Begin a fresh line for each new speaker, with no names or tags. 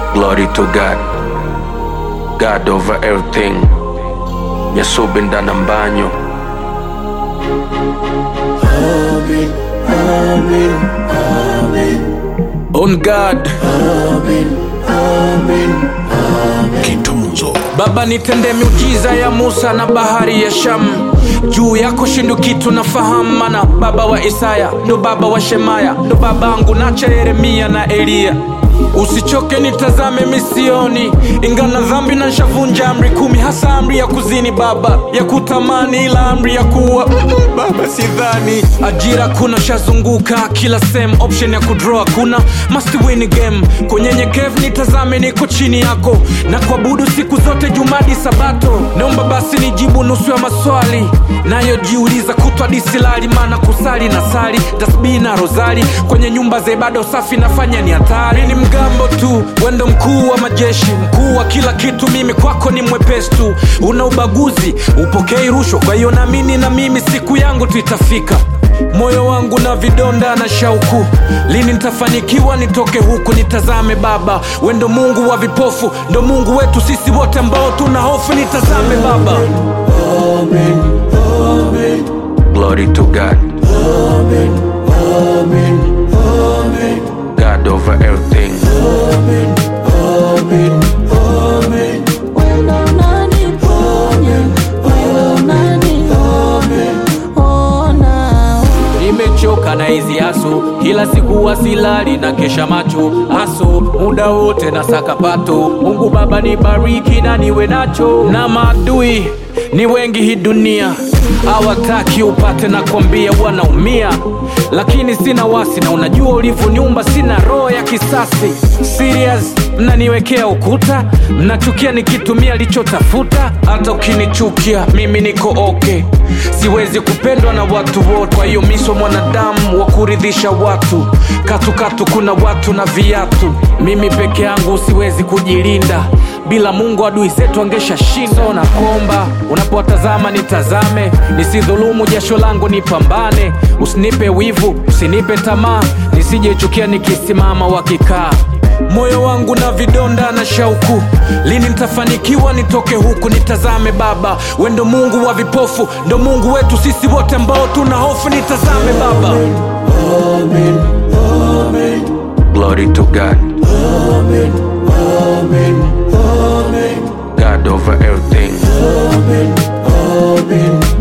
Glory to God. God over everything. Nyasubinda na mbanyo. On God.
Kitunzo
Baba nitende miujiza ya Musa na bahari ya Shamu, juu yako shindu kitu nafahamu, mana baba wa Isaya ndo baba wa Shemaya ndo babangu nacha Yeremia na Eliya. Usichoke nitazame misioni, ingana dhambi na nshavunja amri kumi, hasa amri ya kuzini baba, ya kutamani, ila amri ya kuwa mm, baba sidhani. Ajira kuna shazunguka kila sehemu, option ya kudraw kuna must win game. Kwenye nyekevu nitazame, niko chini yako na kuabudu siku zote, jumadi sabato. Naomba basi nijibu nusu ya maswali nayojiuliza kutwa disilali, maana kusali na sali tasbihi na rozali kwenye nyumba za ibada safi nafanya ni hatari. Ni mgambo tu, wendo mkuu wa majeshi, mkuu wa kila kitu, mimi kwako ni mwepesi tu. Una ubaguzi, upokei rushwa, kwa hiyo naamini na mimi siku yangu tu itafika. Moyo wangu na vidonda na shauku, lini nitafanikiwa nitoke huku? Nitazame Baba, we ndo Mungu wa vipofu, ndo Mungu wetu sisi wote ambao tuna hofu. Nitazame Baba.
Glory to God. God over everything.
Wewe unaniponya, wewe unaniona.
Nimechoka na hizi haso, kila siku wasilali na kesha macho haso, muda wote na sakapato. Mungu Baba nibariki na niwe nacho, na maadui ni wengi hii dunia hawataki upate na kwambia wanaumia, lakini sina wasi na unajua ulivyoniumba, sina roho ya kisasi. Serious, mnaniwekea ukuta, mnachukia nikitumia lichotafuta. Hata ukinichukia mimi niko okay, siwezi kupendwa na watu wote, kwa hiyo miso mwanadamu wa kuridhisha watu. Katukatu kuna watu na viatu, mimi peke yangu siwezi kujilinda bila Mungu adui zetu angesha shinda. Na komba unapowatazama nitazame, nisidhulumu jasho langu, nipambane. Usinipe wivu, usinipe tamaa, nisijechukia nikisimama wakikaa. Moyo wangu na vidonda na shauku, lini nitafanikiwa nitoke huku? Nitazame Baba, we ndo Mungu wa vipofu, ndo Mungu wetu sisi wote ambao tuna hofu. Nitazame Baba.
Glory to God. God over everything.